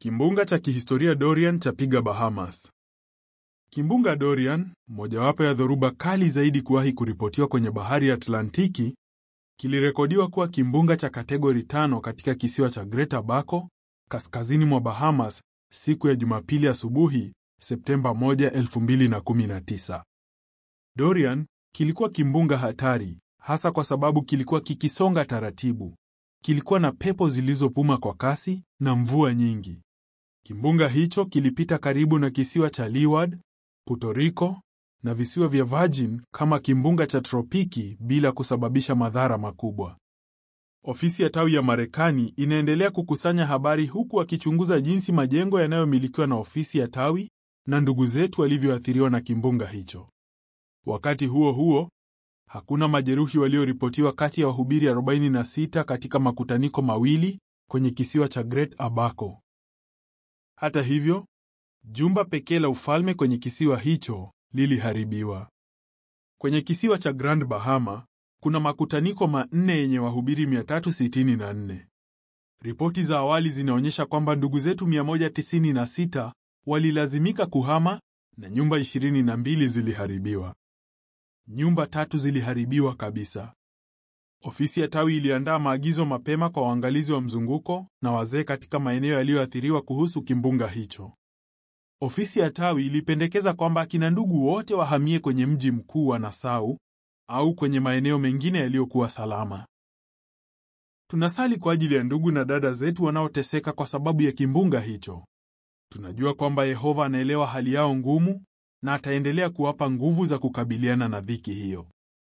Kimbunga cha kihistoria Dorian chapiga Bahamas. Kimbunga Dorian, mojawapo ya dhoruba kali zaidi kuwahi kuripotiwa kwenye bahari ya Atlantiki, kilirekodiwa kuwa kimbunga cha kategori tano katika kisiwa cha Great Abaco, kaskazini mwa Bahamas, siku ya Jumapili asubuhi, Septemba 1, 2019. Dorian kilikuwa kimbunga hatari, hasa kwa sababu kilikuwa kikisonga taratibu. Kilikuwa na pepo zilizovuma kwa kasi na mvua nyingi. Kimbunga hicho kilipita karibu na kisiwa cha Leeward, Puerto Rico na visiwa vya Virgin kama kimbunga cha tropiki bila kusababisha madhara makubwa. Ofisi ya tawi ya Marekani inaendelea kukusanya habari huku akichunguza jinsi majengo yanayomilikiwa na ofisi ya tawi na ndugu zetu walivyoathiriwa na kimbunga hicho. Wakati huo huo, hakuna majeruhi walioripotiwa kati ya wahubiri 46 katika makutaniko mawili kwenye kisiwa cha Great Abaco. Hata hivyo, jumba pekee la ufalme kwenye kisiwa hicho liliharibiwa. Kwenye kisiwa cha Grand Bahama kuna makutaniko manne yenye wahubiri 364. Ripoti za awali zinaonyesha kwamba ndugu zetu 196 walilazimika kuhama na nyumba 22 ziliharibiwa. Nyumba tatu ziliharibiwa kabisa. Ofisi ya tawi iliandaa maagizo mapema kwa waangalizi wa mzunguko na wazee katika maeneo yaliyoathiriwa kuhusu kimbunga hicho. Ofisi ya tawi ilipendekeza kwamba akina ndugu wote wahamie kwenye mji mkuu wa Nassau au kwenye maeneo mengine yaliyokuwa salama. Tunasali kwa ajili ya ndugu na dada zetu wanaoteseka kwa sababu ya kimbunga hicho. Tunajua kwamba Yehova anaelewa hali yao ngumu na ataendelea kuwapa nguvu za kukabiliana na dhiki hiyo.